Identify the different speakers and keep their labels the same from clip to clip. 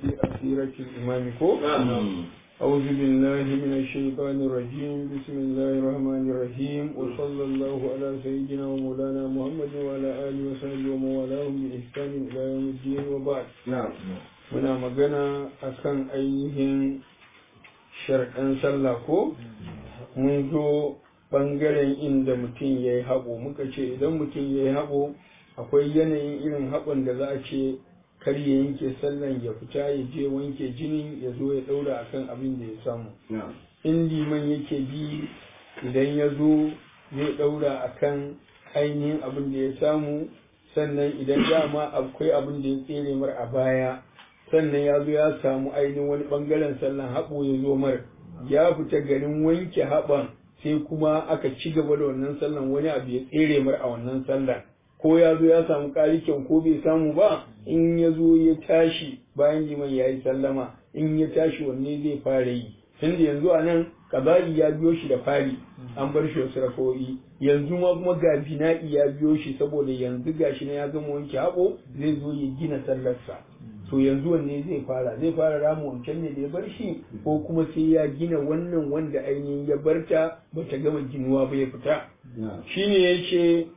Speaker 1: في أخيرة الإمام كو أعوذ بالله من الشيطان الرجيم بسم الله الرحمن الرحيم وصلى الله على سيدنا ومولانا محمد وعلى آله وصحبه ومن والاهم بإحسان إلى يوم الدين وبعد
Speaker 2: نعم
Speaker 1: muna magana akan ainihin sharɗan sallah ko mun zo ɓangaren inda mutum ya yi haɓo muka ce idan mutum ya yi haɓo akwai yanayin irin haɓon da za a ce kar ya yanke sallan ya fita ya je wanke jinin ya zo ya ɗaura akan abin da ya samu
Speaker 2: نعم
Speaker 1: in liman yake bi idan ya zo zai ɗaura akan ainihin abin da ya samu sannan idan dama akwai abin da ya tsere mar a baya sannan ya zo ya samu ainihin wani ɓangaren sallan haɓo ya zo mar ya fita garin wanke haɓan sai kuma aka ci gaba da wannan sallan wani abu ya tsere mar a wannan sallan ko ya zo ya samu ƙarikin ko bai samu ba in ya zo ya tashi bayan liman ya yi sallama in ya tashi wanne zai fara yi tunda yanzu a nan kaba'i ya biyo shi da fari an bar shi wasu rafo'i yanzu ma kuma ga bina'i ya biyo shi saboda yanzu gashi na ya gama wanke haɓo zai zo ya gina sallarsa to yanzu wanne zai fara zai fara rama wancan ne da ya bar shi ko kuma sai ya gina wannan wanda ainihin ya barta bata gama ginuwa ba ya fita
Speaker 2: نعم
Speaker 1: shine yace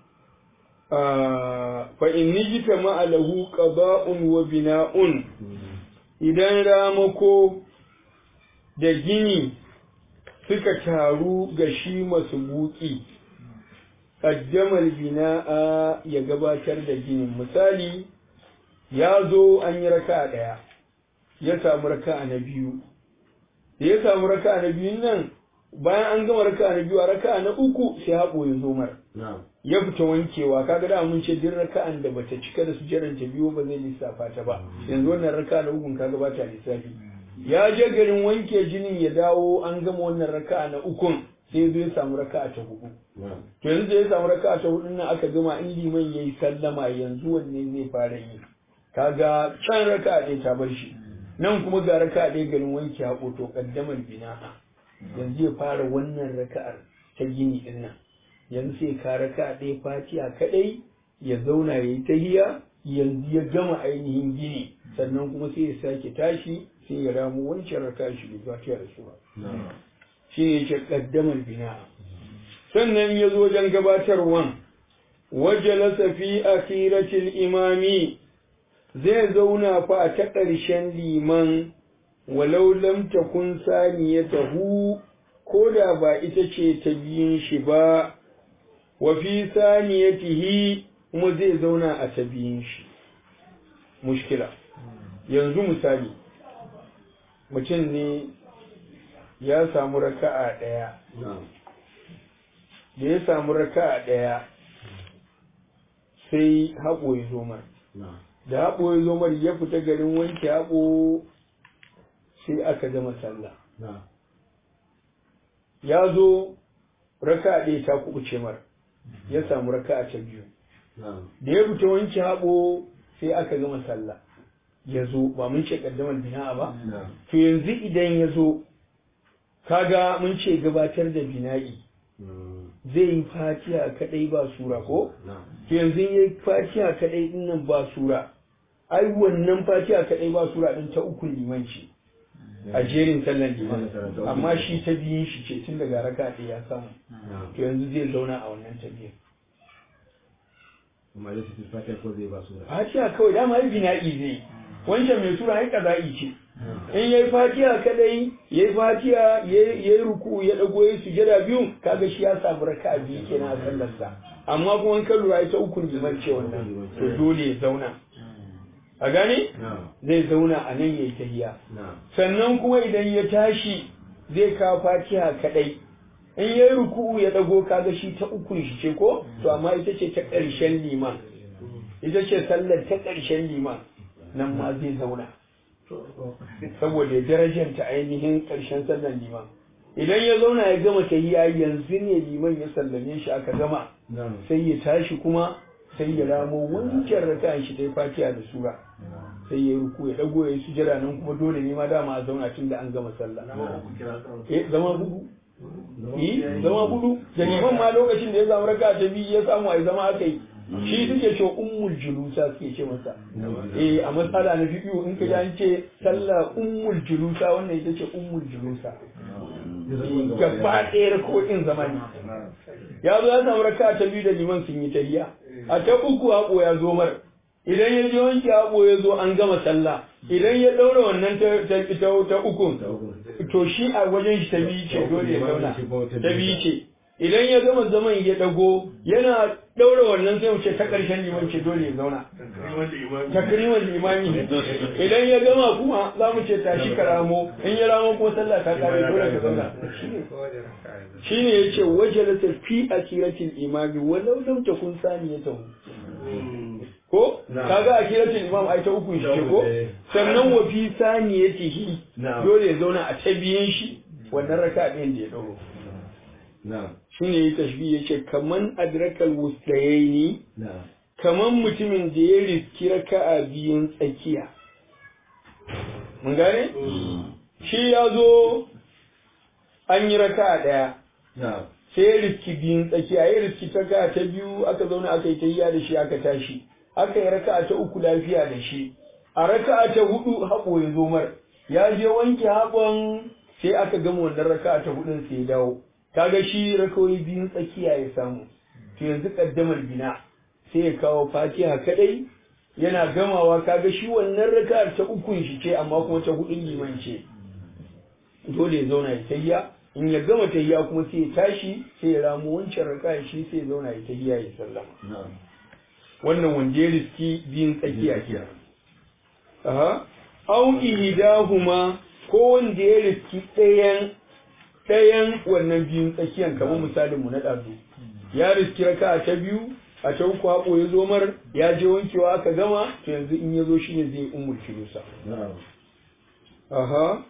Speaker 1: fa in nijita ma'alahu qada'un wa bina'un idan ramako da gini suka taru ga shi masu buki ƙaddamar bina'a ya gabatar da ginin misali ya zo an yi raka ɗaya ya samu raka na biyu da ya samu raka na biyun nan bayan an gama raka na biyu a raka na uku sai haɓo ya zo mara
Speaker 2: نعم
Speaker 1: ya fita wankewa kaga da mun ce duk raka'an da bata cika da sujjaran ta biyu ba zai lissafa ta ba yanzu wannan raka'a na ukun kaga bata lissafi ya je garin wanke jinin ya dawo an gama wannan raka'a na ukun sai zo ya samu raka'a ta hudu
Speaker 2: نعم
Speaker 1: to yanzu da ya samu raka'a ta hudu nan aka gama in liman yayi sallama yanzu wanne zai fara yi kaga can raka'a ɗaya ta bar shi nan kuma ga raka'a ɗaya garin wanke haƙo to kaddamar bina'a yanzu ya fara wannan raka'ar ta gini din nan yanzu sai ka raka ɗaya fatiha kaɗai ya zauna ya yi tahiya yanzu ya gama ainihin gini sannan kuma sai ya sake tashi sai ya ramu wancan raka shi da fatiha da su ba
Speaker 2: نعم
Speaker 1: shi ne ce ƙaddamar bina sannan ya zo wajen gabatarwan wajalasa fi akhiratil imami zai zauna fa a ta ƙarshen liman walau lam takun saniyatahu ko da ba ita ce ta biyun shi ba wa fi saniyatihi kuma zai zauna a ta biyun shi mushkila yanzu misali mutum ne ya samu raka'a ɗaya
Speaker 2: نعم
Speaker 1: da ya samu raka'a ɗaya sai haɓo ya zo mar
Speaker 2: نعم
Speaker 1: da haɓo ya zo mar ya fita garin wanke haɓo sai aka gama sallah
Speaker 2: نعم
Speaker 1: ya zo raka'a ɗaya ta kuɓuce mar ya samu raka'a ta biyu
Speaker 2: نعم
Speaker 1: da ya fita wanke haɓo sai aka gama sallah ya zo ba mun ce ƙaddamar bina'a ba
Speaker 2: نعم
Speaker 1: to yanzu idan ya zo kaga mun ce gabatar da bina'i
Speaker 2: مم.
Speaker 1: zai yi fatiha kadai ba sura ko
Speaker 2: نعم
Speaker 1: to yanzu ya yi fatiha kadai din nan ba sura ai wannan fatiha kadai ba sura din ta uku liman ce a jerin sallan liman amma shi ta biyun shi ce tun daga raka ɗaya ya samu
Speaker 2: نعم
Speaker 1: to yanzu zai zauna a wannan ta biyun
Speaker 2: amma da su fata ko zai ba su da
Speaker 1: fatiha kawai dama ai bina'i zai yi. wancan mai sura ai kaza'i ce in yayi fatiha kadai yayi fatiha yayi yayi ruku ya dago yayi sujada biyu kaga shi ya samu raka'a biyu kenan a sallarsa amma kuma in ka lura ita ukun liman ce wannan to dole ya zauna a gane
Speaker 2: نعم
Speaker 1: zai zauna a nan yayi tahiya
Speaker 2: نعم
Speaker 1: sannan kuma idan ya tashi zai kawo fatiha kadai in yayi ruku'u ya dago kaga shi ta ukun shi ce ko to amma ita ce ta ƙarshen liman ita ce sallar ta ƙarshen liman nan ma zai zauna saboda ya darajanta ainihin ƙarshen sallar liman idan ya zauna ya gama tahiya yanzu ne liman ya sallame shi aka gama
Speaker 2: نعم
Speaker 1: sai ya tashi kuma sai ya ramo wancan raka'an shi ta yi fatiha da sura sai ya yi ruku ya dago ya yi sujada nan kuma dole ne ma dama a zauna tun da an gama sallah eh zama hudu eh zama hudu da liman ma lokacin da ya samu raka'a ta biyu ya samu ai zama aka yi shi suke ce ummul julusa suke ce masa eh a matsala na fiqh in ka ji an ce sallah ummul julusa wannan ita ce ummul julusa gaba ɗaya ko in zamani ya zo ya samu raka ta biyu da liman sun yi tahiya a ta uku haƙo ya zo mar idan ya je wanke haƙo ya zo an gama sallah idan ya ɗaura wannan ta ukun to shi a wajen shi ta biyu ce dole ya zauna ta biyu ce idan ya gama zaman ya dago yana daura wannan sai mu ce ta ƙarshen liman ce dole ya zauna takriman limami idan ya gama kuma za mu ce tashi ka ramo in ya ramo kuma sallah ta kare dole ka zauna shine yace wajalata fi akiratil imami walau lam takun saniyatahu ko kaga akiratul imam ai ta uku shi ko sannan wa fi saniyatihi dole ya zauna a ta biyan shi wannan raka ɗin da ya dauro shine ya tashbi ya ce kaman adrakal wustayaini kaman mutumin da ya riski raka'a biyun tsakiya mun gane shi ya zo an yi raka'a ɗaya sai ya riski biyun tsakiya ya riski raka'a ta biyu aka zauna aka yi tayya da shi aka tashi aka yi raka'a ta uku lafiya da shi a raka'a ta hudu haƙo ya zo mar ya je wanke haƙon sai aka gama wannan raka'a ta hudun sai ya dawo kaga shi rakawoyi biyun tsakiya ya samu to yanzu kaddamar bina sai ya kawo fatiha kadai yana gamawa kaga shi wannan raka'ar ta ukun shi ce amma kuma ta hudun liman ce dole ya zauna ya tayya in ya gama tayya kuma sai ya tashi sai ya ramu wancan raka'a shi sai ya zauna ya tayya ya sallama wannan wanda ya riski biyun tsakiya ke aha au ihdahuma ko wanda ya riski ɗayan ɗayan wannan biyun tsakiyan kamar misalin mu na ɗazu ya riski raka ta biyu a ta uku haƙo ya zo mar ya je wankewa aka gama to yanzu in ya zo shi ne zai umul kilusa aha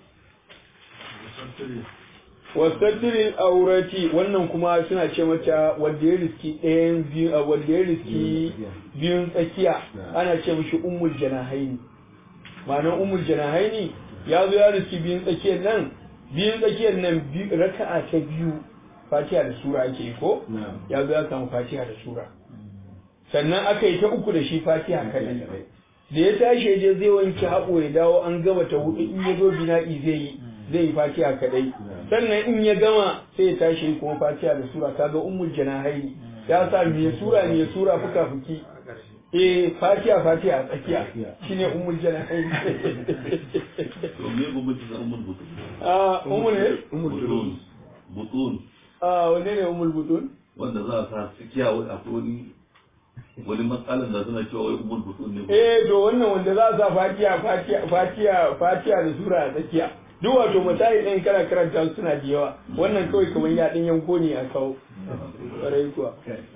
Speaker 1: wasattirin aurati wannan kuma suna ce mata wanda ya riski ɗayan biyu wanda ya riski biyun tsakiya ana ce mishi ummul janahaini ma'anar ummul janahaini ya zo ya riski biyun tsakiyar nan biyun tsakiyar nan raka'a ta biyu fatiha da sura ake yi ko ya zo ya samu fatiha da sura sannan aka yi ta uku da shi fatiha kaɗan da ya tashi je zai wanke haɓo ya dawo an gama ta hudu in ya zo bina'i zai yi zai yi fatiha kaɗai sannan in ya gama sai ya tashi kuma fatiha da sura kaga ummul janahaini ya sa me sura me sura fuka fuki eh fatiha fatiha a tsakiya shine ummul janahaini
Speaker 3: to me bambanci da ummul butun
Speaker 1: ah ummul ne
Speaker 3: butun butun
Speaker 1: ah wanne ne ummul butun
Speaker 3: wanda za a sa tsakiya wani akwai wani wani matsalan da suna cewa wai ummul butun ne
Speaker 1: eh to wannan wanda za a sa fatiha fatiha fatiha fatiha da sura a tsakiya duk wato misali ɗin kana karanta su suna da yawa wannan kawai kamar ya ɗin yanko ne a kawo ƙwarai kuwa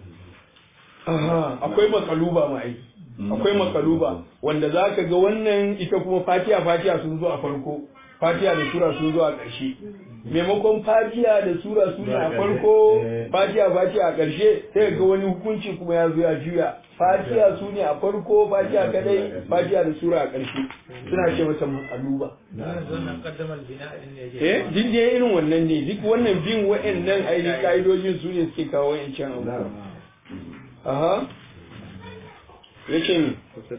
Speaker 1: akwai makaluba ma aiki akwai makaluba wanda za ka ga wannan ita kuma fatiha fatiha sun zo a farko fatiha da sura sun zo a ƙarshe maimakon fatiha da sura sun a farko fatiha fatiha a ƙarshe sai ga wani hukunci kuma ya zo ya juya fatiha su ne a farko fatiha kadai fatiha da sura a ƙarshe suna ce mata makaluba eh duk dai irin wannan ne duk wannan bin wa'annan ainihin ka'idojin su ne suke kawo wa'ancan abubuwa aha yace mi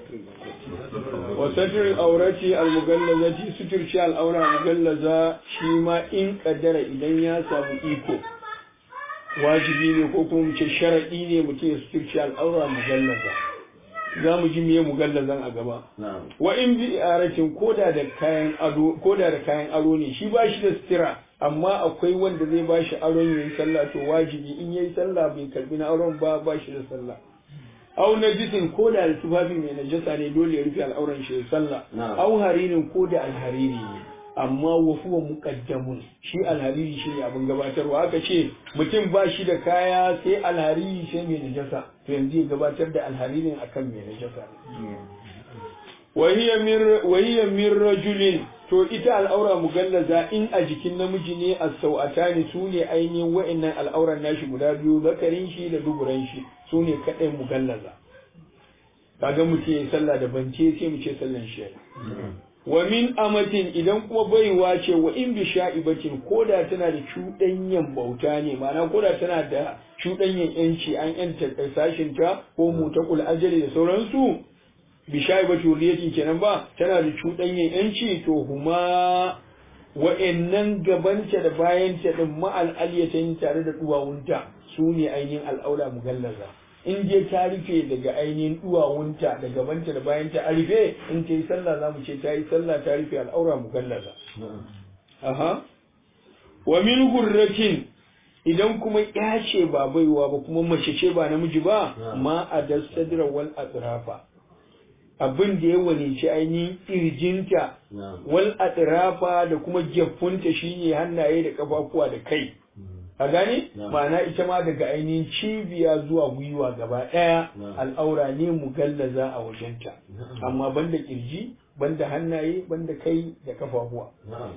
Speaker 1: wasatir aurati almugallazati suturci al'aura mugallaza shi ma in kaddara idan ya samu iko wajibi ne ko kuma mu ce sharadi ne mutum ya suturci al'aura mugallaza za mu ji miye mugallazan a gaba wa in bi aratin koda da kayan ado koda da kayan aro ne shi ba shi da sutura amma akwai wanda zai ba shi aron yayi sallah to wajibi in yayi sallah bai karbi na aron ba ba shi da sallah au najisin ko da tufafi mai najasa ne dole ya rufe al'auran shi ya sallah au haririn ko da alhariri ne amma wa huwa muqaddamun shi alhariri shi ne abin gabatarwa aka ce mutum ba shi da kaya sai alhariri sai mai najasa to yanzu ya gabatar da alharirin akan mai najasa wa hiya min rajulin to ita al'aura mugallaza in a jikin namiji ne a sau'atani su ne ainihin wa'annan al'auran nashi guda biyu zakarin shi da duburan shi su ne kaɗai mugallaza kaga mu ce sallah da bance sai mu ce sallan shi wa min amatin idan kuma baiwa ce wa in bi sha'ibatin ko da tana da cuɗanyen bauta ne ma'ana ko da tana da cuɗanyen yanci an yanta sashin ta ko mutakul ajali da sauransu bi sha'ibati wuriyatin kenan ba tana da cuɗanyen yanci to huma wa'annan gabanta da bayanta din ma'al aliyatayn tare da duwawunta su ne ainihin al'aula mugallaza in je ta rufe daga ainihin duwawunta da gabanta da bayanta a rufe in ta yi sallah za mu ce ta yi sallah ta rufe al'aura mugallaza aha wa min hurratin idan kuma ya ce ba baiwa ba kuma mace ce ba namiji ba ma a dasadra wal atrafa abin da ya walici ainihin kirjinta wal atrafa da kuma geffunta shine hannaye da kafafuwa da kai a gane ma'ana ita ma daga ainihin cibiya zuwa gwiwa gaba ɗaya al'aura ne mugallaza a wajenta amma banda kirji banda hannaye banda kai da kafafuwa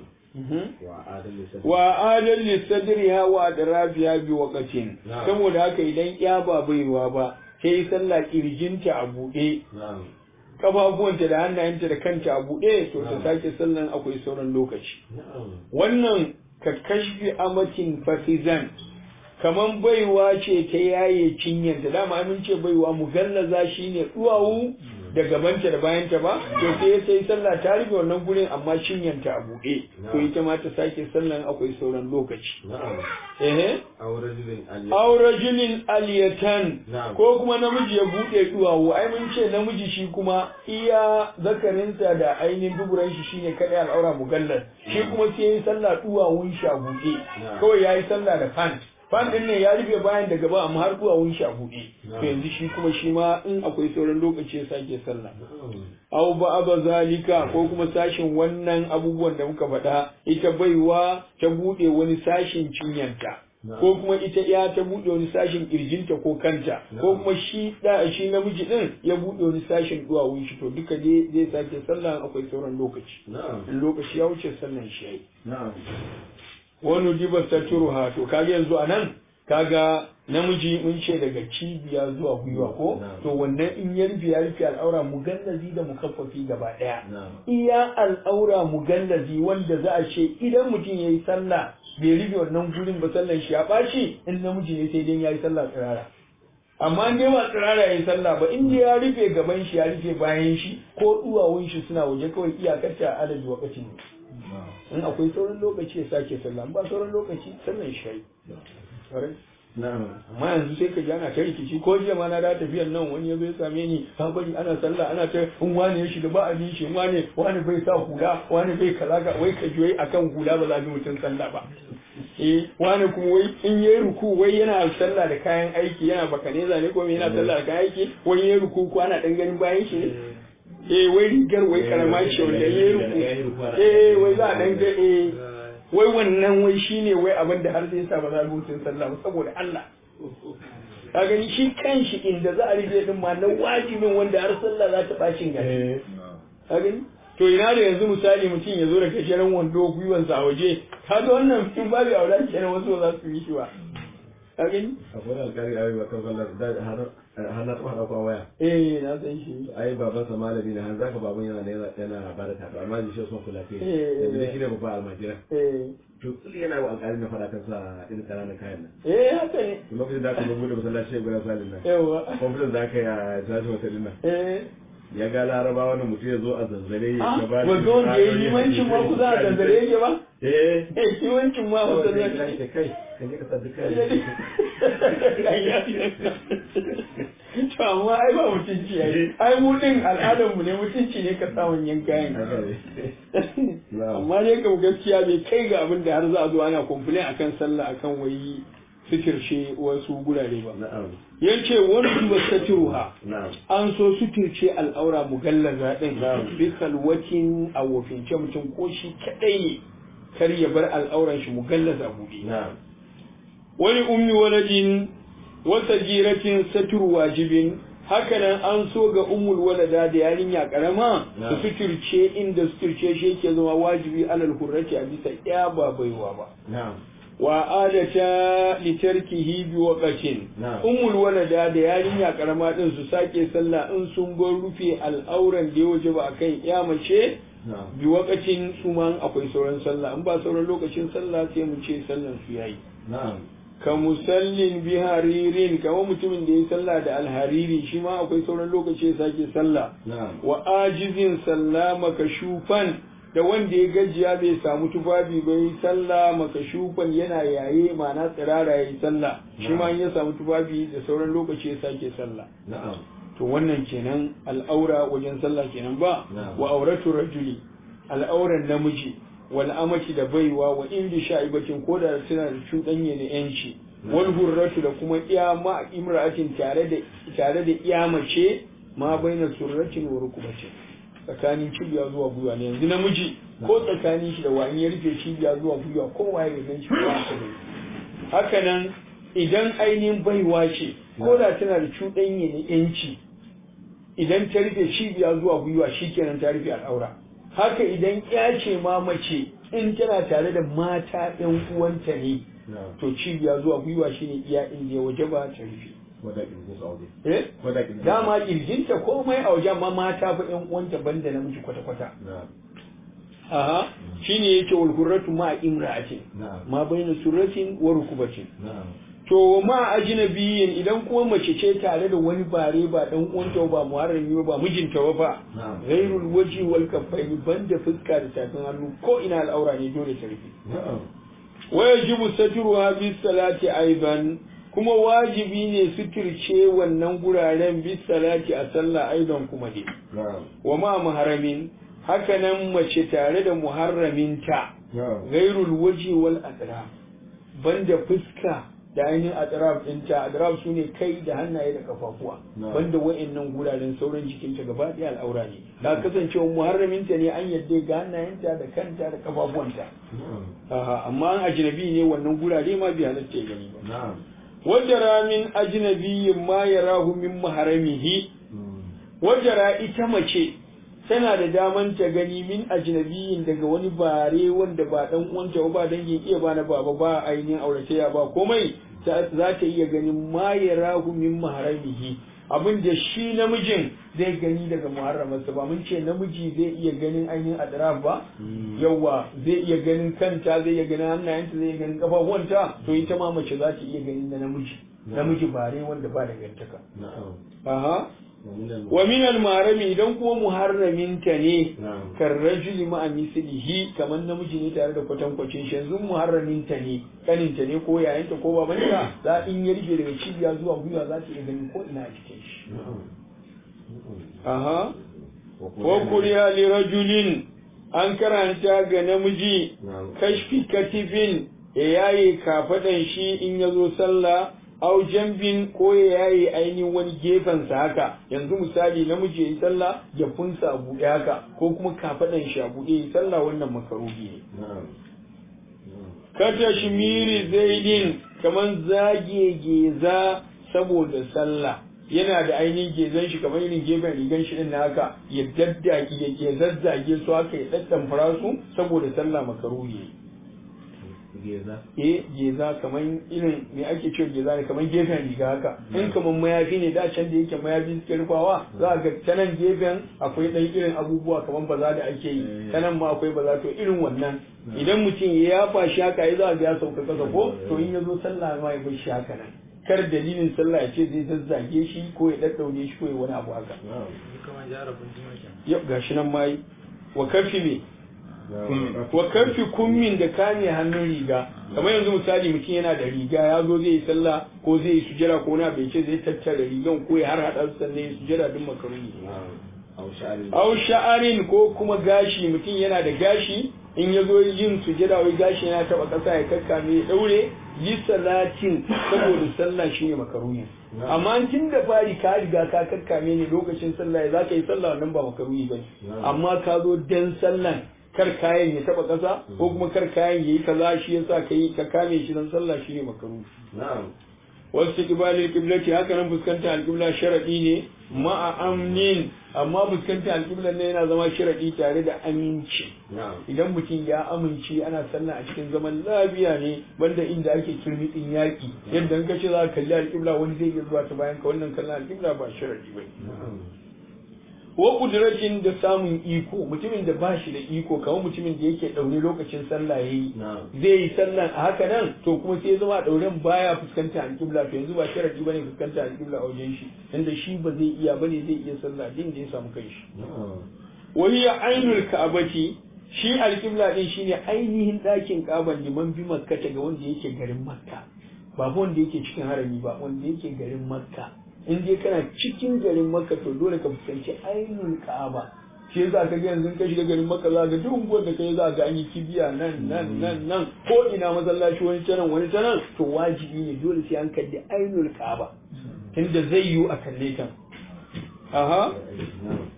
Speaker 1: wa adal lisadriha wa adrabiha bi waqtin saboda haka idan ya ba baiwa ba sai sallah kirjinta a buɗe kafafuwanta da hannayenta da kanta a buɗe to ta sake sallan akwai sauran lokaci wannan ka kashfi amatin fatizan kaman baiwa ce ta yaye cinyanta dama mun ce baiwa mugallaza shine duwawu da gabanta da bayanta ba to sai sai sallah ta rufe wannan gurin amma cinyanta a buɗe to ita ma ta sake sallan akwai sauran lokaci eh aurajulin aliyatan ko kuma namiji ya buɗe duwawu ai mun ce namiji shi kuma iya zakarinsa da ainihin duburan shi shine kadai al'aura mugallar shi kuma sai yayi sallah duwawun shi a buɗe kawai yayi sallah da pant fan din ne ya rufe bayan da gaba amma har duwawun shi a buɗe to yanzu shi kuma shi ma in akwai sauran lokaci ya sake sallah aw ba'da zalika ko kuma sashin wannan abubuwan da muka faɗa ita baiwa ta buɗe wani sashin cinyanta ko kuma ita ya ta buɗe wani sashin kirjinta ko kanta ko kuma shi da shi namiji din ya buɗe wani sashin duwawun shi to duka dai zai sake sallah akwai sauran lokaci in lokaci ya wuce sallan shi yayi wani diba saturuha to kaga yanzu a nan kaga namiji mun ce daga cibiya zuwa gwiwa ko to wannan in ya rufe ya rufe al'aura mugallazi da mukaffafi gaba daya iya al'aura mugallazi wanda za a ce idan mutum yayi sallah bai rufe wannan gurin ba sallan shi ya baci in namiji ne sai dai yayi sallah tsirara amma in dai ba tsirara yayi sallah ba in dai ya rufe gaban shi ya rufe bayan shi ko duwawun shi suna waje kawai iyakar ta adadi wakati ne in akwai sauran lokaci ya sake sallah ba sauran lokaci sallan shi amma yanzu sai ka ji ana ta rikici ko jiya ma na da tafiyan nan wani ya zo ya same ni ka bari ana sallah ana ta in wani ya shiga ba a bin shi wani wani bai sa hula wani bai kaza ga wai ka ji wai akan hula ba za bi mutum sallah ba eh wani kuma wai in yayi ruku wai yana sallah da kayan aiki yana bakaneza ne ko yana sallah da kayan aiki wai yayi ruku ko ana dan ganin bayan shi ne eh wai rigar wai karama ce wanda yayi ruku eh wai za a dan ga eh wai wannan wai shine wai abin da har sai sa ba za a rubutun sallah ba saboda Allah ka gani shi kanshi inda za a rige din ma na wajibin wanda har sallah za ta bacin gari ka gani to ina da yanzu misali mutum ya zo da gajeren wando gwiwansa a waje ka ga wannan in babu aula kenan wasu ba za su yi shi ba ka gani
Speaker 2: akwai alƙari a yi wa kan sallar da har har na tsohon ɗaukwa waya
Speaker 1: eh na san shi
Speaker 2: ai baban sa malami ne har zaka baban yana yana yana ba da tafi amma shi son kula kai
Speaker 1: Eh,
Speaker 2: yanzu
Speaker 1: eh.
Speaker 2: shi ne babba almajira
Speaker 1: eh
Speaker 2: to tsili yana wa alƙali na faɗa kan sa irin ƙananan kayan nan
Speaker 1: eh haka ne
Speaker 2: to lokacin da aka zo bude masallaci ya gudan salin nan
Speaker 1: yawa
Speaker 2: kwamfutan da aka yi a tashi wata dinnan
Speaker 1: eh
Speaker 2: ya ga laraba wani mutum ya zo a zanzare ya
Speaker 1: ah
Speaker 2: gaba
Speaker 1: ba zo da yi limancin ma ku za a zanzare yake ba
Speaker 2: eh
Speaker 1: eh limancin ma
Speaker 2: kawai
Speaker 1: ba
Speaker 2: sai ya
Speaker 1: zanzare
Speaker 2: ce kai kan je ka sa duka
Speaker 1: to amma ai ba mutunci ai ai mu din al'adar mu ne mutunci ne ka sa wanyan kayan amma dai kam gaskiya bai kai ga abin da har za a zo ana complain akan sallah akan wai suturce wasu gurare ba
Speaker 2: na'am
Speaker 1: yace wani duba satiruha
Speaker 2: na'am
Speaker 1: an so suturce al'aura mugallaza din bi kalwatin a wofince mutum ko shi kadai ne kar ya bar al'auran shi mugallaza buɗe
Speaker 2: na'am
Speaker 1: wani ummi waladin wata jiratin satur wajibin hakanan an so ga ummul walada da yarinya karama su
Speaker 2: Na'am.
Speaker 1: suturce inda suturce shi yake zama wajibi alal hurrati a bisa ya ba baiwa ba
Speaker 2: na'am
Speaker 1: wa adata litarkihi bi waqatin
Speaker 2: Na'am.
Speaker 1: ummul walada da yarinya karama din su sake sallah in sun bar rufe al'auran da ya waje ba akan ya mace
Speaker 2: na'am
Speaker 1: bi wakacin su ma akwai sauran sallah in ba sauran lokacin sallah sai mu ce sallan su yayi
Speaker 2: na'am
Speaker 1: ka musallin bi haririn kamar mutumin da ya sallah da alhariri shi ma akwai sauran lokaci ya sake sallah
Speaker 2: na'am
Speaker 1: wa ajizin sallama ka shufan da wanda ya gajiya bai samu tufafi ba yi sallah maka shufan yana yaye ma'ana tsirara ya yi sallah shi ma in ya samu tufafi da sauran lokaci ya sake sallah
Speaker 2: na'am
Speaker 1: to wannan kenan al'aura wajen sallah kenan ba
Speaker 2: Na'am.
Speaker 1: wa auratu rajuli al'auran namiji wal amati da baiwa wa indi sha'ibatin ko da suna da cuɗanye da yanci wal hurratu da kuma iya ma imra'atin tare da tare da iya mace ma baina surratin wa rukubatin tsakanin cibiya zuwa gwiwa ne yanzu namiji ko tsakanin shi da wani ya rufe cibiya zuwa gwiwa kowa ya gan shi ba ta da haka nan idan ainihin baiwa ce ko da tana da cuɗanye na yanci idan ta rufe cibiya zuwa gwiwa shikenan ta rufe al'aura haka idan ya ce ma mace in tana tare da mata ɗan uwanta ne
Speaker 2: na'am
Speaker 1: to cibiya zuwa gwiwa shine iya inda ya waje ba ta rufe
Speaker 2: wanda kin su aure
Speaker 1: eh
Speaker 2: wanda kin
Speaker 1: dama kirjinta komai a wajen ma mata fa ƴan uwanta banda namiji kwata kwata
Speaker 2: na'am
Speaker 1: aha shine yake wal hurratu ma imra'atin
Speaker 2: na'am
Speaker 1: ma baina surratin wa rukubatin
Speaker 2: na'am
Speaker 1: to ma ajnabiyin idan kuma mace ce tare da wani bare ba dan uwanta ba muharrami ba ba mijinta ba fa
Speaker 2: na'am
Speaker 1: ghairul waji wal kaffaini banda fuska da tafin hannu ko ina al'aura ne dole ta rufe
Speaker 2: na'am
Speaker 1: wa yajibu satruha bis salati aidan kuma wajibi ne suturce wannan guraren bis salati a sallah aidan kuma dai
Speaker 2: na'am
Speaker 1: wa ma muharramin hakanan mace tare da muharraminta
Speaker 2: na'am
Speaker 1: gairul waji wal atraf banda fuska da ainihin atraf ɗinta atraf su ne kai da hannaye da kafafuwa
Speaker 2: Na'am.
Speaker 1: banda wa'annan guraren sauran jikinta gaba ɗaya al'aura ne da kasancewa muharraminta ne an yadda ga hannayenta da kanta da kafafuwanta
Speaker 2: na'am
Speaker 1: Aha, amma an ajnabi ne wannan gurare ma bai halatta ya gani ba
Speaker 2: na'am
Speaker 1: wajara min ajnabiyyin ma yarahu min maharamihi
Speaker 2: Mm.
Speaker 1: wajara ita mace tana da daman ta gani min ajnabiyin daga wani bare wanda ba dan uwanta ba ba dangin iya ba na baba ba ainihin auratayya ba komai ta- za ta iya ganin ma yarahu min maharamihi abin da shi namijin zai gani daga muharramarsa ba mun ce namiji zai iya ganin ainihin adraf ba
Speaker 2: Mm.
Speaker 1: yawa zai iya ganin kanta zai iya ganin hannayenta zai iya ganin kafafuwanta to ita ma mace za ta iya ganin na namiji namiji bare wanda ba dangantaka
Speaker 2: na'am
Speaker 1: aha
Speaker 2: wa min al-
Speaker 1: wa min al-marami idan kuma muharraminta ne
Speaker 2: na'am
Speaker 1: kan rajuli ma'a mislihi kamar namiji ne tare da kwatankwacin shi yanzu muharraminta ne kaninta ne ko yayanta ko babanta za in ya rike daga cibiya zuwa gwiwa za ta iya ganin ko ina a cikin shi
Speaker 2: na'am
Speaker 1: aha
Speaker 2: wa
Speaker 1: ko kuriya li rajulin an karanta ga namiji
Speaker 2: na'am
Speaker 1: kashfi katifin ya yaye kafadan shi in ya zo sallah au jambin ko ya yaye ainihin wani gefensa haka yanzu misali namiji ya yi sallah ya funsa a buɗe haka ko kuma kafadan shi a buɗe ya yi sallah wannan makaruhi ne
Speaker 2: na'am
Speaker 1: kata shimiri zaidin kaman zage geza saboda sallah yana da ainihin gezan shi kamar irin gefen rigan shi din na haka ya daddaki ya ya zazzage su haka ya daddan su saboda sallah makaruhi ne
Speaker 2: geza
Speaker 1: eh geza kamar irin me ake cewa geza ne kamar gefen riga haka in kamar mayafi ne da can da yake mayafi suke rufawa za ga ta nan gefen akwai ɗan irin abubuwa kamar baza da ake yi ta nan ma akwai baza to irin wannan idan mutum ya yafa shi haka ya za ga ya sauka kasa ko to in ya zo sallah ma ya bar shi haka nan kar dalilin sallah ya ce zai zazzage shi ko ya daddaune shi ko ya wani abu haka
Speaker 2: na'am
Speaker 4: kamar jarabin jima kenan
Speaker 1: yau gashi nan ma yi wa kafi me
Speaker 2: na'am
Speaker 1: wa karfi kummin da kame hannun riga kamar yanzu misali mutum yana da riga ya zo zai yi sallah ko zai yi sujada ko na bai ce zai tattara rigan ko ya har hada su sannan ya sujada duk makaruni
Speaker 2: na'am au sha'ari
Speaker 1: au sha'arin ko kuma gashi mutum yana da gashi in ya zo yin sujada wai gashi yana taba kasa ya kakkame ya daure yi salatin saboda sallah shine makaruni amma tun da fari ka riga ka kakkame ne lokacin sallah ya zaka yi sallah wannan ba makaruni bane amma ka zo dan sallan kar kayan ya taba kasa ko kuma kar kayan yayi kaza shi yasa kai ka kame shi dan sallah shine makaruni
Speaker 2: na'am
Speaker 1: wasu kibalin kiblati haka nan fuskanta alƙibla sharaɗi ne ma'a amnin amma fuskanta alƙibla ne yana zama sharaɗi tare da aminci
Speaker 2: na'am
Speaker 1: idan mutum ya amince ana sallah a cikin zaman lafiya ne banda inda ake kirmitsin yaƙi yadda in ka ce za ka kalli alƙibla wani zai iya zuwa ta bayan ka wannan kallon alƙibla ba sharaɗi ba
Speaker 2: na'am
Speaker 1: wa kudratin da samun iko mutumin da ba shi da iko kamar mutumin da yake daure lokacin sallah yayi
Speaker 2: na'am
Speaker 1: zai yi sallan a haka nan to kuma sai zama dauren baya fuskanta alƙibla to yanzu ba sharadi bane fuskanta alƙibla a wajen shi inda shi ba zai iya bane zai iya sallah din da ya samu kanshi
Speaker 2: na'am
Speaker 1: wa hiya ainul ka'bati shi alƙibla din shine ainihin ɗakin ƙaban liman bi makka ga wanda yake garin makka ba fa wanda yake cikin harami ba wanda yake garin makka in dai kana cikin garin makka to dole ka fuskanci ainul ka'aba shi yasa ka ga yanzu ka shiga garin makka za ga duk unguwar da kai za ga an yi kibiya nan nan nan nan ko ina masallaci wani ta nan wani ta nan to wajibi ne dole sai an kalli ainul ka'aba tunda zai yiwu a kalle ta aha
Speaker 2: na'am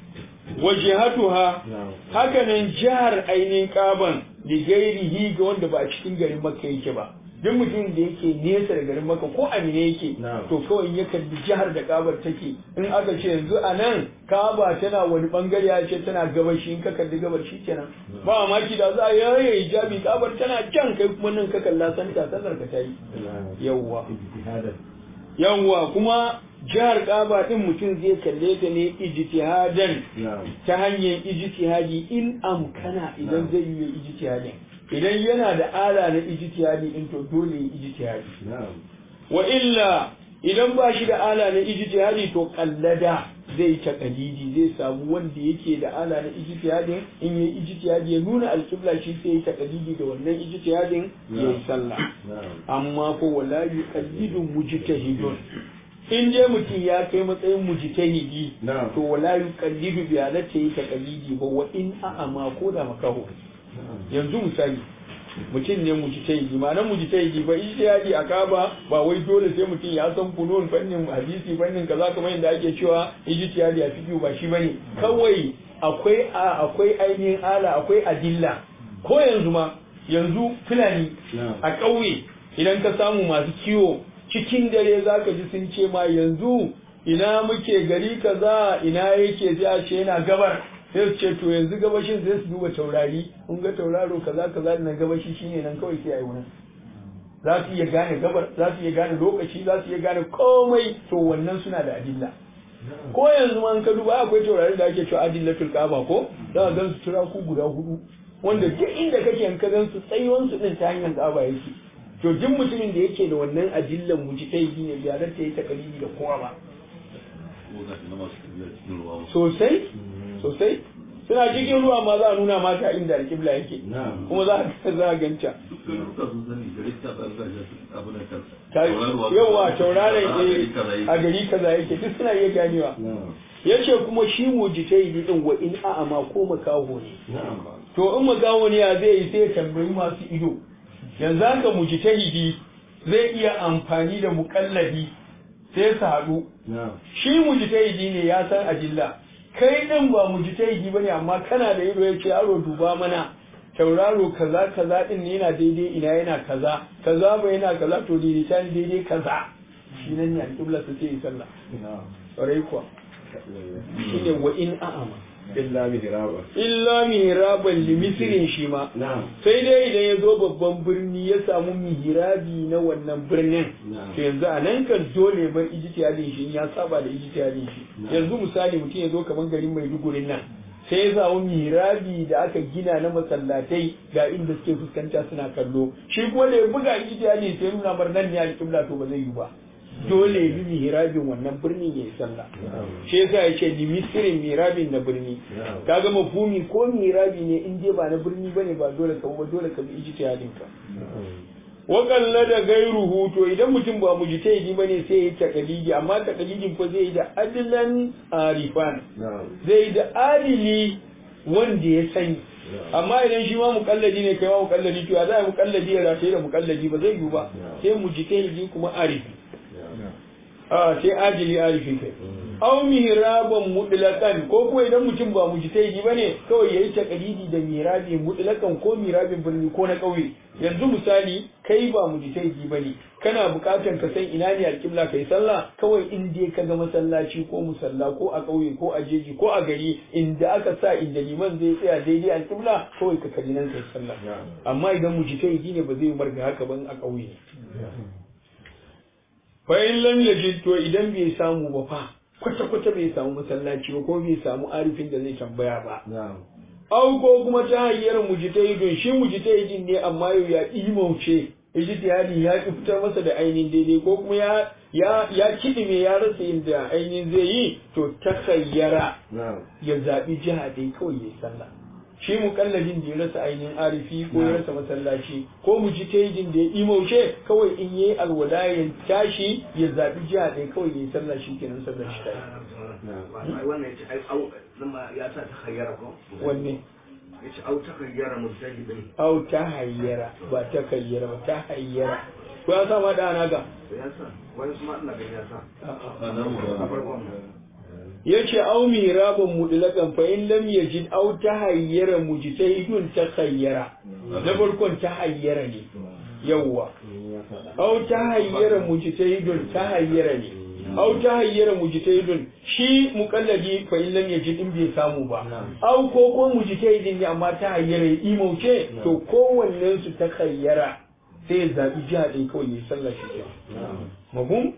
Speaker 1: wajihatuha
Speaker 2: na'am
Speaker 1: hakanan jihar ainihin kaban da gairihi ga wanda ba a cikin garin makka yake ba duk mutumin da yake nesa da garin makka ko amina yake
Speaker 2: Na'am.
Speaker 1: to kawai ya kalli jihar da kabar take in aka ce yanzu a nan kaba tana wani bangare ya ce tana gabashi in ka kalli gabar shi kenan ba maki da za a yaye hijabi kabar tana can kai kuma nan ka kalla santa sallar ka ta yi yawwa
Speaker 2: ijtihadan
Speaker 1: yawwa kuma jihar kaba din mutum zai kalle ta ne ijtihadan
Speaker 2: na'am
Speaker 1: ta hanyar ijtihadi in amkana idan zai yi ijtihadin idan yana da ala na ijtihadi in to dole ya ijtihadi
Speaker 2: na'am
Speaker 1: wa illa idan ba shi da ala na ijtihadi to kallada zai ta kalidi zai samu wanda yake da ala na ijtihadin in yi ijtihadi ya nuna alƙibla shi sai ya ta kalidi da wannan ijtihadin ya yi sallah
Speaker 2: na'am
Speaker 1: amma ko wala yuqallidu mujtahidun in je mutum ya kai matsayin mujtahidi
Speaker 2: Na'am.
Speaker 1: to wala yuqallidu bi halatta yi taqlidi ba wa in a'ama ko da makaho yanzu misali mutum ne mujtahidi ma'anar mujtahidi ba ijtihadi a kaba ba wai dole sai mutum ya san funun fannin hadisi fannin kaza kamar yadda ake cewa ijtihadi a fiqh ba shi bane kawai akwai a- akwai ainihin ala akwai adilla ko yanzu ma yanzu fulani
Speaker 2: Na'am.
Speaker 1: a ƙauye idan ka samu masu kiwo cikin dare za ka ji sun ce ma yanzu ina muke gari kaza ina yake sai a ce yana gabar sai su ce to yanzu gabashin sai su duba taurari kun ga tauraro kaza kaza na gabashi shine nan kawai sai a yi wurin za su iya gane gabar za su iya gane lokaci za su iya gane komai to wannan suna da adilla ko yanzu ma in ka duba akwai taurari da ake cewa adillatul kaaba ko za ka gan su turaku guda hudu wanda duk inda kake in ka gan su tsayuwan su din ta hanyar kaaba yake to duk mutumin da yake da wannan adillan mujtahidi ne bai halatta yi takalidi da kowa ba
Speaker 3: ko ga shi na masu tafiya cikin ruwa ba.
Speaker 1: sosai sosai suna cikin ruwa ma za a nuna maka inda alƙibla yake
Speaker 2: Na'am.
Speaker 1: kuma za a za a ganta
Speaker 3: dukkan ruka sun sani gari ta tsarka shi abin da kan
Speaker 1: Ta- yawa tauraron
Speaker 3: a gari kaza
Speaker 1: eh,
Speaker 3: yake.
Speaker 1: a gari kaza yake duk suna iya ganewa
Speaker 2: na'am
Speaker 1: yace kuma shi mujtahidi din wa in a'ama ko makaho ne
Speaker 2: na'am
Speaker 1: to in makaho ne ya zai yi sai ya tambayi masu ido yanzu haka mujtahidi zai iya amfani da muƙallabi sai su haɗu
Speaker 2: na'am
Speaker 1: shi mujtahidi ne ya san ajilla kai din ba mujtahidi bane amma kana da ido yace yaro duba mana tauraro kaza kaza din ne yana daidai ina yana kaza kaza ba yana kaza to daidaita ne daidai kaza shi nan ne alƙibla su ce yi sallah
Speaker 2: na'am
Speaker 1: ƙwarai kuwa shine wa in a'ama
Speaker 2: illa mihraba
Speaker 1: illa mihraban limisirin shi ma
Speaker 2: na'am
Speaker 1: sai dai idan ya zo babban birni ya samu mihrabi na wannan birnin
Speaker 2: Na'am.
Speaker 1: to yanzu a nan kan dole bar ijtihadin shi in ya saba da ijtihadin shi
Speaker 2: Na'am.
Speaker 1: yanzu misali mutum ya zo kamar garin Maiduguri nan sai ya samu mihrabi da aka gina na masallatai ga inda suke fuskanta suna kallo shi kuma da ya buga ijtihadin sai nuna bar nan ne alƙibla to ba zai yi ba dole ya bi mihrabin wannan birnin ya yi sallah
Speaker 2: na'am
Speaker 1: shi yasa ya ce limisirin mirabin na birni
Speaker 2: Na'am.
Speaker 1: kaga mafhumi ko mirabi ne in dai ba na birni bane ba dole ka ba dole ka bi ijtihadin ka wa da gairuhu to idan mutum ba mujtahidi bane sai ya takalidi amma takalidin fa zai yi da adlan arifan
Speaker 2: na'am
Speaker 1: zai yi da adili wanda ya sani amma idan shi ma mukalladi ne kai ma mukalladi to ya za a yi mukalladi ya rataye da mukalladi ba zai yiwu ba sai mujtahidi kuma arifi a sai ajili arifi kai aw mihraban mutlaqan ko kuma idan mutum ba mujtahidi bane kawai yayi takalidi da mihrabi mutlaqan ko mihrabin birni ko na kauye yanzu misali kai ba mujtahidi bane kana bukatan ka san ina ne alqibla kai sallah kawai in dai ka ga masallaci ko musalla ko a kauye ko a jeji ko a gari inda aka sa inda liman zai tsaya daidai alqibla kawai ka kalli nan kai sallah amma idan mujtahidi ne ba zai marga haka ban a kauye fa in lam yajid to idan bai samu ba fa kwata-kwata bai samu masallaci ba ko bai samu arifin da zai tambaya ba
Speaker 2: na'am
Speaker 1: au ko kuma ta hanyar mujtahidin shi mujtahidin ne amma yau ya imauce ijtihadi ya ki fitar masa da ainihin daidai ko kuma ya ya ya kidime ya rasa inda ainihin zai yi to takhayyara
Speaker 2: na'am
Speaker 1: ya zabi jiha dai kawai yayi sallah shi mukalladin da ya rasa ainihin arifi ko ya rasa masallaci ko mujtahidin da ya imauce kawai in yayi alwala ya tashi ya zabi jiha dai kawai yayi sallah shikenan sallar shi tayi
Speaker 5: wannan yace ai au zama ya sa ta khayyara ko
Speaker 1: wanne
Speaker 5: yace au ta khayyara mujtahidin
Speaker 1: au ta hayyara ba ta kayyara ba ta hayyara ko ya sa ma da ana ga
Speaker 5: ya sa wani kuma ina ga ya sa
Speaker 3: a nan mu
Speaker 5: a
Speaker 3: ba
Speaker 5: farkon
Speaker 1: yace au miraban mudlakan fa in lam yajid au ta hayyara mujtahidun ta kayyara na farkon ta hayyara ne yawwa
Speaker 2: ya faɗa
Speaker 1: au ta hayyara mujtahidun ta hayyara ne au ta hayyara mujtahidun shi muqallidi fa in lam yajid in bai samu ba au ko ko mujtahidin ne amma ta hayyara ya imauce to kowannen su ta kayyara sai ya zabi jiha ɗaya kawai ya sallar shi kenan
Speaker 2: na'am
Speaker 1: mafhum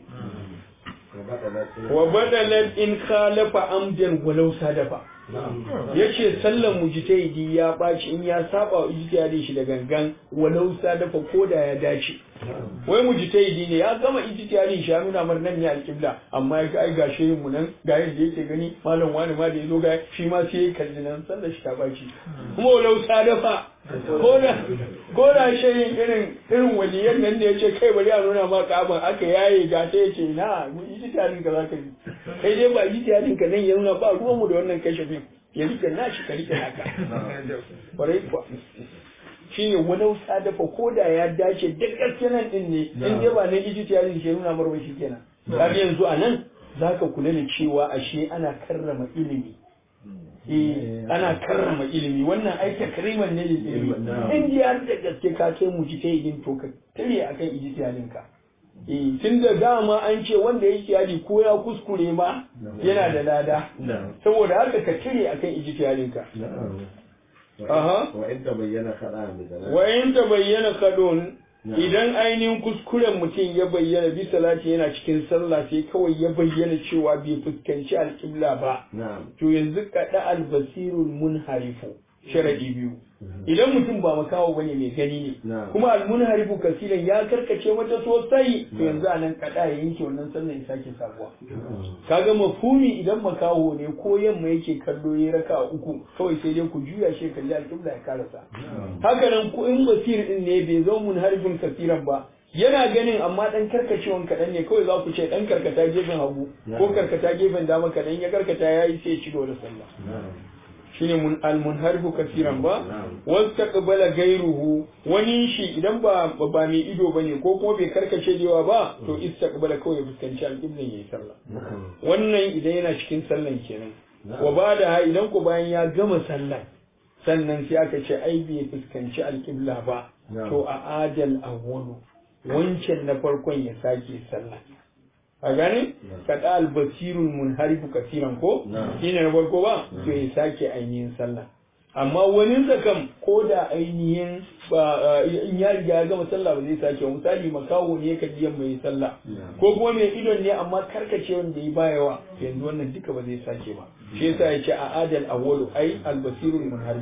Speaker 2: wa bada lafiya
Speaker 1: wa badalan in khalafa amdan walau sadafa
Speaker 2: na'am
Speaker 1: yace sallan mujtahidi ya baci in ya saba wa ijtihadin shi da gangan walau sadafa ko da ya dace wai mujtahidi ne ya gama ijtihadin shi ya nuna mar nan ne alqibla amma ya ga ai ga shehin mu nan ga yadda yake gani malam wani ma da yazo ga shi ma sai ya kalli nan sallar shi ta baci kuma walau sadafa ko da ko da shehin irin irin waliyan nan da yace kai bari a nuna ma kaban aka yaye ga sai yace na mu ijtihadin ka zaka yi kai dai ba ijtihadin ka nan ya nuna ba ruwan mu da wannan kashafin ya rike nashi ka rike haka kwarai kuwa shine walau sadafa ko da ya dace da gaske nan din ne in dai ba na ijtihadin shi nuna marwa shi kenan kaga yanzu a nan zaka kula da cewa ashe ana karrama ilimi eh ana karrama ilimi wannan ai takriman ne da ilimi in ji har da gaske ka kai mu ji ta yin to ka tare akan ijtihadin ka eh tun da dama an ce wanda ya ijtihadi ko ya kuskure ma yana da lada
Speaker 2: na'am
Speaker 1: saboda haka ka tare akan ijtihadin ka
Speaker 2: na'am
Speaker 1: Aha.
Speaker 2: wa in tabayyana khada bi dalal
Speaker 1: wa in ta bayyana kadon
Speaker 2: Na'am.
Speaker 1: idan ainihin kuskuren mutum ya bayyana bi salati yana cikin sallah sai kawai ya bayyana cewa bai fuskanci alƙibla ba
Speaker 2: na'am
Speaker 1: to yanzu kaɗa albasirul munharifu sharadi biyu idan mutum ba makawo bane mai gani ne
Speaker 2: Na'am.
Speaker 1: kuma almunharifu kasilan ya karkace mata sosai to yanzu anan kaɗa ya yanke wannan sallan ya sake sabuwa kaga mafhumi idan makaho ne ko yamma yake kallo ya raka uku kawai sai dai ku juya shi kalli alƙibla ya karasa haka nan ko in basir din ne bai zo mun harfin kasiran ba yana ganin amma dan karkacewan kaɗan ne kawai za ku ce dan karkata gefen hagu ko karkata gefen dama kaɗan ya karkata ya yi sai ya ci gaba da sallah
Speaker 2: na'am
Speaker 1: shine mun almunharifu kasiran ba
Speaker 2: Na'am.
Speaker 1: wastaqbala gairuhu wani shi idan ba ba mai ido bane ko kuma bai karkace da yawa ba to istaqbala kawai ya fuskanci alqiblan yayi sallah
Speaker 2: na'am
Speaker 1: wannan idan yana cikin sallan kenan
Speaker 2: Na'am.
Speaker 1: wa ba da idan ku bayan ya gama sallan sannan sai aka ce ai bai fuskanci alƙibla ba
Speaker 2: Na'am.
Speaker 1: to a adal awwalu wancan na farkon ya sake sallah a gane
Speaker 2: Na'am.
Speaker 1: kada albasirul munharifu kasiran ko
Speaker 2: Na'am.
Speaker 1: shine na farko ba to ya sake ainihin sallah amma wani zakam ko da ainihin ba in ya riga ya gama sallah ba zai sake ba misali makaho ne ka ji yamma yi sallah
Speaker 2: Na'am.
Speaker 1: ko kuma mai idon ne amma karkace wanda ya bayawa yanzu wannan duka ba zai sake ba shi yasa ya ce a adal awwalu ai albasirul munharif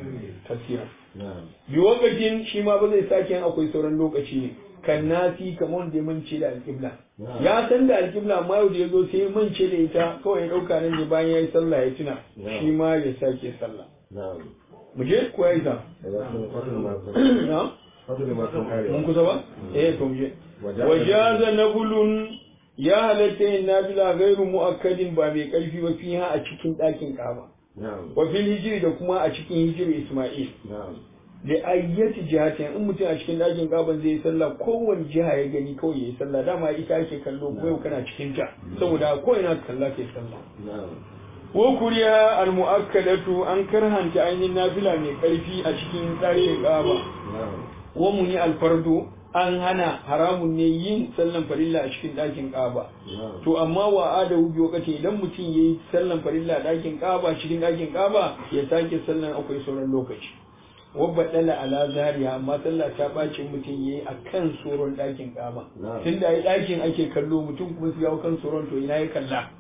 Speaker 1: kasira
Speaker 2: na'am
Speaker 1: bi lokacin shi ma ba zai sake yin akwai sauran lokaci ne kan nasi kamar wanda ya mance da alƙibla
Speaker 2: Na'am.
Speaker 1: ya san da alƙibla amma yau da ya zo sai ya mance da ita kawai ya ɗauka nan ne bayan ya yi sallah ya tuna
Speaker 2: Na'am.
Speaker 1: shi ma ya sake sallah
Speaker 2: na'am
Speaker 1: mu je ko ya yi sa
Speaker 2: daga sun fadul ma sun
Speaker 1: na
Speaker 2: fadul ma sun kare
Speaker 1: mun kusa ba eh to mu je
Speaker 2: Wajaza-
Speaker 1: wajaza nabulun ya halatta yin nafila gairu mu'akkadin ba mai ƙarfi ba fiha a cikin ɗakin ƙaba
Speaker 2: na'am
Speaker 1: wa fil hijiri da kuma a cikin hijiri Isma'il
Speaker 2: na'am
Speaker 1: da ayyati jihatin in mutum a cikin ɗakin ƙaban zai yi sallah kowane jiha ya gani kawai ya yi sallah dama ita ake kallo ko yau kana cikin ta saboda ko ina ka kalla kai sallah
Speaker 2: na'am
Speaker 1: wa kuriya al mu'akkadatu an karhanta ainihin nafila mai ƙarfi a cikin ɗakin ƙaba
Speaker 2: na'am
Speaker 1: wa muni al fardu an hana haramun ne yin sallan farilla a cikin ɗakin ƙaba
Speaker 2: na'am
Speaker 1: to amma wa adawu bi wakati idan mutum yayi sallan farilla a ɗakin ƙaba cikin ɗakin ƙaba ya sake sallan akwai sauran lokaci wabba dala ala zariya amma sallah ta bacin mutum yayi a kan tsoron ɗakin ƙaba
Speaker 2: Na'am.
Speaker 1: tunda ai ɗakin ake kallo mutum kuma su yawo kan tsoron to ina ya kalla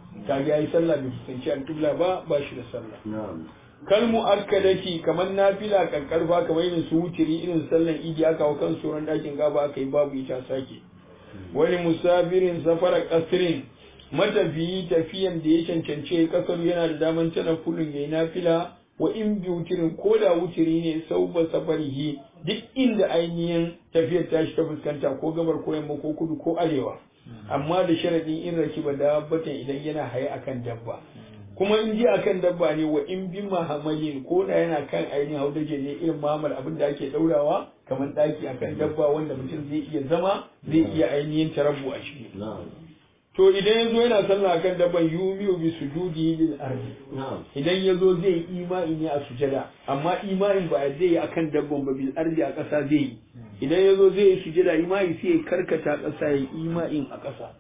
Speaker 1: kaga yayi sallah bai fuskanci alƙibla ba ba shi da sallah
Speaker 2: na'am
Speaker 1: kal mu'akkadati kamar nafila kankarfa kamar irin su wutiri irin sallan idi aka hau kan tsoron ɗakin gaba aka yi babu ita sake wani musafirin safara kasrin matafiyi tafiyan da ya cancance kasar yana da daman tana kulun yayi nafila wa in bi wutirin ko da wutiri ne sau ba safarihi duk inda ainihin tafiyar tashi ta fuskanta ko gabar ko yamma ko kudu ko arewa amma da sharadin in rakiba dabbatan idan yana haye akan dabba kuma in ji akan dabba ne wa in bi mahamalin ko da yana kan ainihin haudaje ne irin mahamal abin da ake daurawa kamar daki akan dabba wanda mutum zai iya zama zai iya ainihin tarabbu a ciki
Speaker 2: na'am
Speaker 1: to idan yazo yana sallah akan dabban yumiyu bi sujudi lil ardi
Speaker 2: na'am
Speaker 1: idan yazo zai yi imani ne a sujada amma imanin ba zai yi akan dabban ba bil ardi a ƙasa zai yi idan yazo zai yi sujada imani sai ya karkata ƙasa ya yi imanin a ƙasa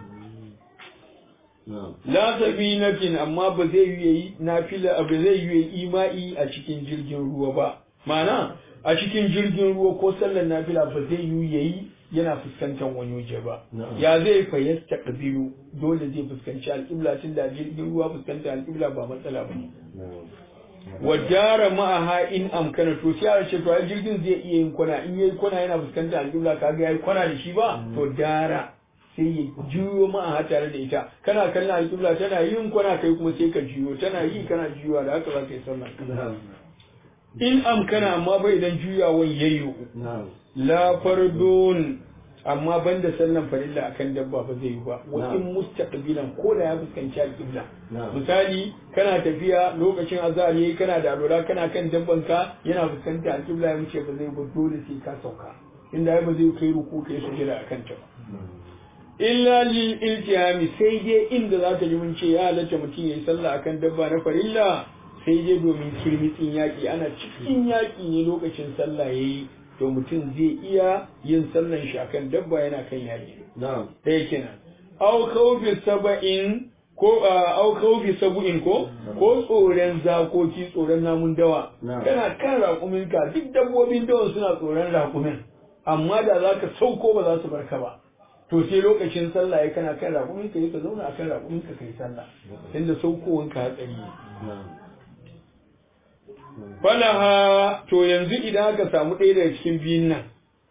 Speaker 2: na'am
Speaker 1: la sabinatin amma ba zai yi yayi nafila ba zai yi yayi imai a cikin jirgin ruwa ba ma'ana a cikin jirgin ruwa ko sallar nafila ba zai yi yayi yana fuskantar wani waje ba
Speaker 2: Na'am.
Speaker 1: ya zai fayyasta kabilu dole zai fuskanci alƙibla tun da jirgin ruwa fuskanta alƙibla ba matsala ba ne
Speaker 2: na'am
Speaker 1: wa jara ma'aha in amkana to sai a ce to ai jirgin zai iya yin kwana in yayi kwana yana fuskantar alƙibla kaga yayi kwana da shi ba to dara sai ya juyo ma'aha tare da ita kana kallon alƙibla tana yin kwana kai kuma sai ka juyo tana yi kana juyowa da haka za ka yi sallah
Speaker 2: na'am
Speaker 1: in amkana amma bai idan juyawan yayyo
Speaker 2: na'am
Speaker 1: la fardun amma banda sallan farilla akan dabba ba zai yi ba wa
Speaker 2: Na'am.
Speaker 1: in mustaqbilan ko da ya fuskanci alƙibla
Speaker 2: Na'am.
Speaker 1: misali kana tafiya lokacin azhar yayi kana da alwala kana kan dabban ka yana fuskanta alƙibla ya wuce ba zai ba dole sai ka sauka inda ai ba zai kai ruku kai sujada akan ta ba illa lil iltihami sai dai inda za ta ji mun ce ya halatta mutum yayi sallah akan dabba na farilla sai dai domin kirmitsin yaƙi ana cikin yaƙi ne lokacin sallah yayi to mutum zai iya yin sallan shi akan dabba yana kan yaƙi
Speaker 2: na'am
Speaker 1: ɗaya kenan au khawfi saba'in ko a, au khawfi sabu'in ko ko tsoron zakoki tsoron namun dawa
Speaker 2: Na'am.
Speaker 1: kana kan raƙumin ka duk dabbobin dawan suna tsoron raƙumin amma da za ka sauko ba za su barka ba to sai lokacin sallah ya kana kan raƙumin ka yi ka zauna akan raƙumin ka kai sallah inda saukowan ka hatsari ne
Speaker 2: na'am
Speaker 1: falaha to yanzu idan aka samu ɗaya daga cikin biyun nan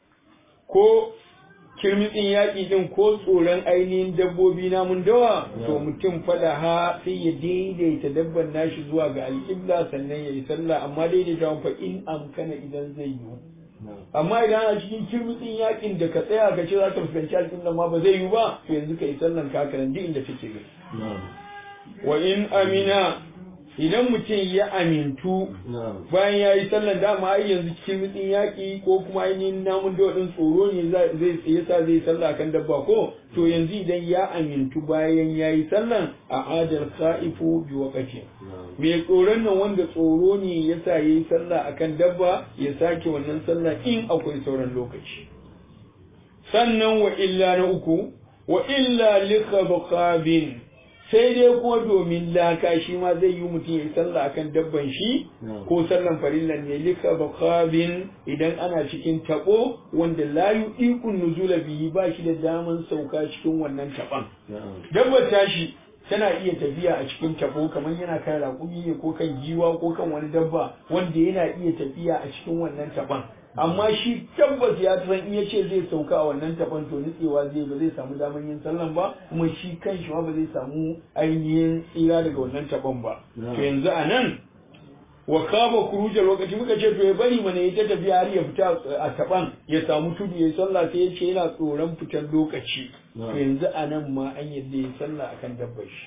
Speaker 1: ko kirmitsin yaƙi ɗin ko tsoron ainihin dabbobi namun dawa to mutum falaha sai ya daidaita dabban nashi zuwa ga alƙibla sannan ya yi sallah amma daidaita fa in amkana idan zai yiwu
Speaker 2: na'am
Speaker 1: amma idan a cikin kirmitsin yaƙin da ka tsaya ka ce za ka fuskanci alƙibla ma ba zai yiwu ba to yanzu ka yi sallan ka haka nan duk inda take gani
Speaker 2: na'am
Speaker 1: wa in amina idan mutum ya amintu
Speaker 2: na'am
Speaker 1: bayan ya yi sallan dama ai yanzu cikin rutsin yaƙi ko kuma ainihin namun dawaɗin tsoro ne za- zai tsaye sa zai sallah kan dabba ko to yanzu idan ya amintu bayan ya yi sallan a adal sa'ifu bi wakati
Speaker 2: na'am
Speaker 1: mai tsoron nan wanda tsoro ne ya sa ya yi sallah akan dabba ya sake wannan sallah in akwai sauran lokaci sannan wa illa na uku wa illa likhabqabin sai dai kuma domin laka shi ma zai yi mutum ya yi sallah akan dabban shi
Speaker 2: Na'am.
Speaker 1: ko sallan farillan ne likhabqabin idan ana cikin tabo wanda la yuqiqun nuzula bihi ba shi da daman sauka cikin wannan taban
Speaker 2: na'am
Speaker 1: dabbar tashi tana iya tafiya a cikin tabo kamar yana kan raƙumi ne ko kan giwa ko kan wani dabba wanda yana iya tafiya a cikin wannan taban amma shi tabbas ya san in ya ce zai sauka a wannan taban to nutsewa zai ba zai samu damar yin sallan ba kuma shi kan shi ma ba zai samu ainihin tsira daga wannan taban ba
Speaker 2: Na'am.
Speaker 1: to yanzu a nan wa kama kurujar lokaci muka ce to ya bari mana ya ta tafiya har ya fita a taban ya samu tudu ya yi sallah sai ya ce yana tsoron fitar lokaci to
Speaker 2: Na'am.
Speaker 1: yanzu a nan ma an yadda ya sallah akan dabbar shi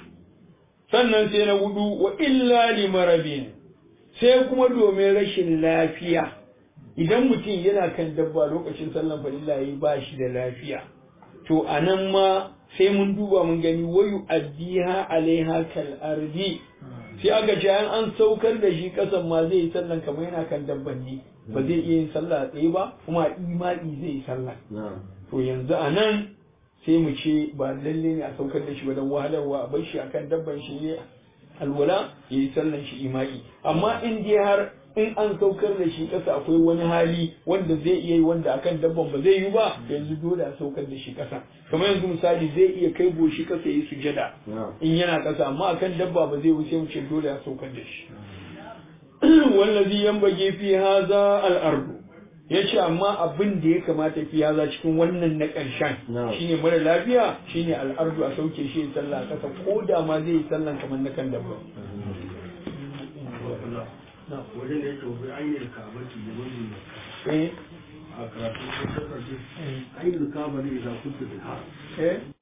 Speaker 1: sannan sai na hudu wa illa li marabin sai kuma domin rashin lafiya idan mutum yana kan dabba lokacin sallan farilla yayi ba shi da lafiya to a nan ma sai mun duba mun gani wayu addiha alaiha kal ardi sai aka ce an an saukar da shi kasan ma zai yi sallan kamar yana kan dabban ne ba zai iya yin sallah a tsaye ba kuma a imani zai yi sallah
Speaker 2: na'am
Speaker 1: to yanzu a nan sai mu ce ba lalle ne a saukar da shi ba don wahalarwa a bar shi akan dabban shi ne alwala ya yi sallan shi imai amma in dai har in an saukar da shi ƙasa akwai wani hali wanda zai iya yi wanda akan dabban ba zai yi ba yanzu dole a saukar da shi ƙasa kamar yanzu misali zai iya kai goshi ƙasa yi sujada in yana ƙasa amma akan dabba ba zai wuce mu ce dole a saukar da shi wallazi yanbaghi fi hadha al-ardu yace amma abin da ya kamata fi haza cikin wannan na ƙarshen shine mara lafiya shine al-ardu a sauke shi ya sallah ƙasa ko da ma zai yi sallan kamar na kan dabba
Speaker 5: wajen da yake wani ainihin kabati da wani
Speaker 1: eh
Speaker 5: a karatu ko kasashe ainihin kabari idan kuntu da
Speaker 1: eh